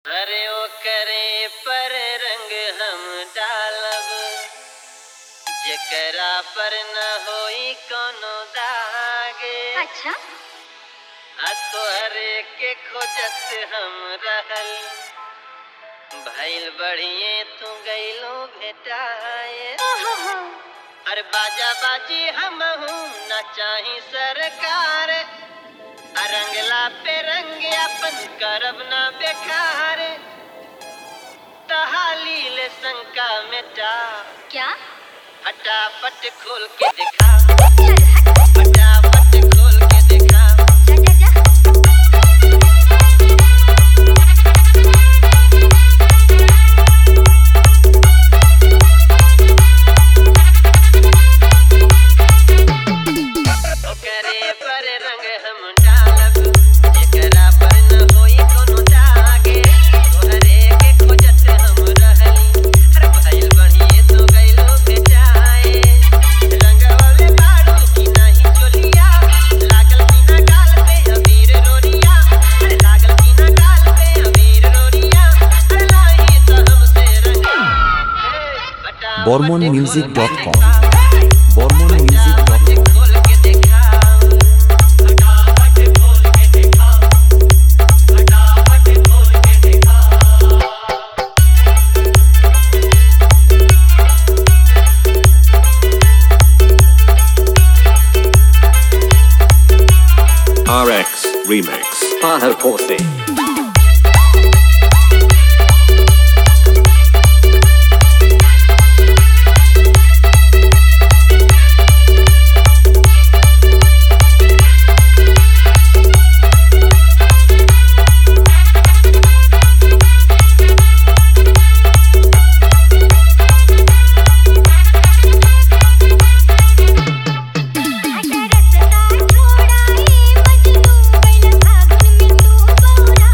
अरे ओ करे पर रंग हम डालब जेकरा पर न होई कोनो दागे अच्छा आ तोहरे के खोजत हम रहल भइल बढ़िए तू गइलो भेटाए ओहो अरे बाजा बाजी हम हूँ न चाही सरकार आ रंगला पे रंग अपन करब न बेकार तहाली ले शंका मिटा क्या फटाफट खोल के दिखा चल हट फटाफट खोल के दिखा जा जा जा ओकरे पर रंग हम डालब जेकरा पर न होई कोनो दागे तोहरे के खोजत हम रहली हर भइल बढ़िए तो गइलो बेचाए रंगवले बाड़ू की नाही चोलिया लागल बिना गाल पे अबीर रोरिया अरे लागल बिना गाल पे अबीर रोरिया अरे नाही तो हमसे रंगा फटाफट bormonmusic.com खोल के bormonmusic.com खोल के दिखाओ फटाफट खोल के दिखाओ फटाफट खोल के दिखाओ RX Remix. Paho Porthi. रसता छोड़ाई मजनू गइल फागुन में तू बौरा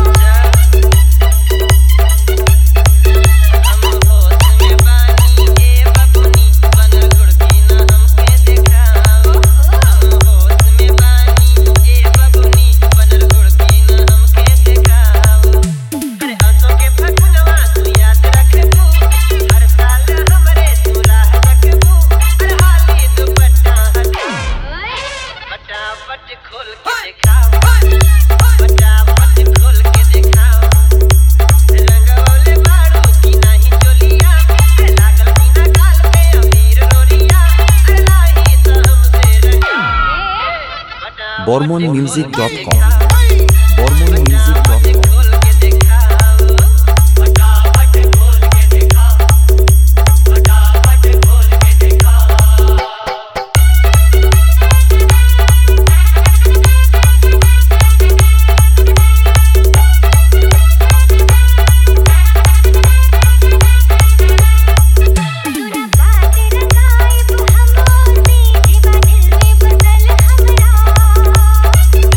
हम होश में बानी ए बबुनी बनल गुड़की न हमके दिखाओ हम होश में बानी ए बबुनी बनल गुड़की न हमके दिखाओ अरे आंसू के फगुनवा तू याद रखबू हर साल हमरे तू राह रखबू अरे हाली दुपट्टा हटा फटाफट खोल के दिखाओ फटाफट खोल के दिखाओ रंगवले बाड़ू की नाही चोलिया अरे लागल बिना गाल पे अमीर रोरिया अरे नाही तो हमसे रंगा फटाफट bormonmusic.com फटाफट bormonmusic.com खोल के दिखाओ फटाफट खोल के दिखाओ फटाफट खोल के दिखाओ तोरा बात रंगाई तू हमोर से जेबा दिल में बसल हमरा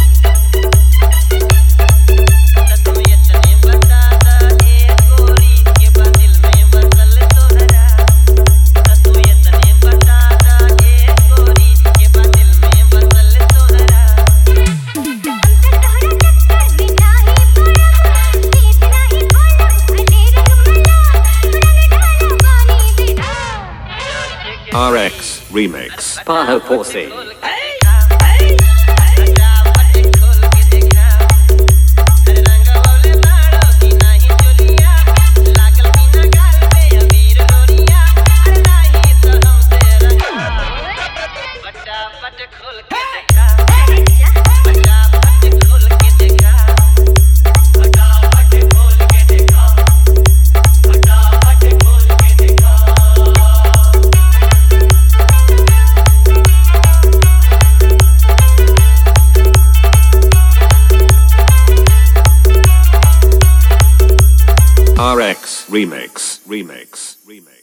तू इतने बता दा ए गोरी के बदिल में बसल तोहरा तू इतने बता दा ए गोरी के बदिल में बसल तोहरा हम त तोहरा चक्कर में नाही पड़ब नीत नाही खोलब भले रंग मला रंग डाला पानी बिना RX Remix. Paho Porthi. फटाफट खोल के दिखा अरे रंगवले बाड़ो की नाही चोलिया लागल बिना गाल पे अबीर रोरिया अरे नाही तो हमसे रंगा फटाफट खोल के दिखा फटाफट खोल के दिखा फटाफट खोल के दिखा फटाफट खोल के दिखा RX Remix. Remix. Remix.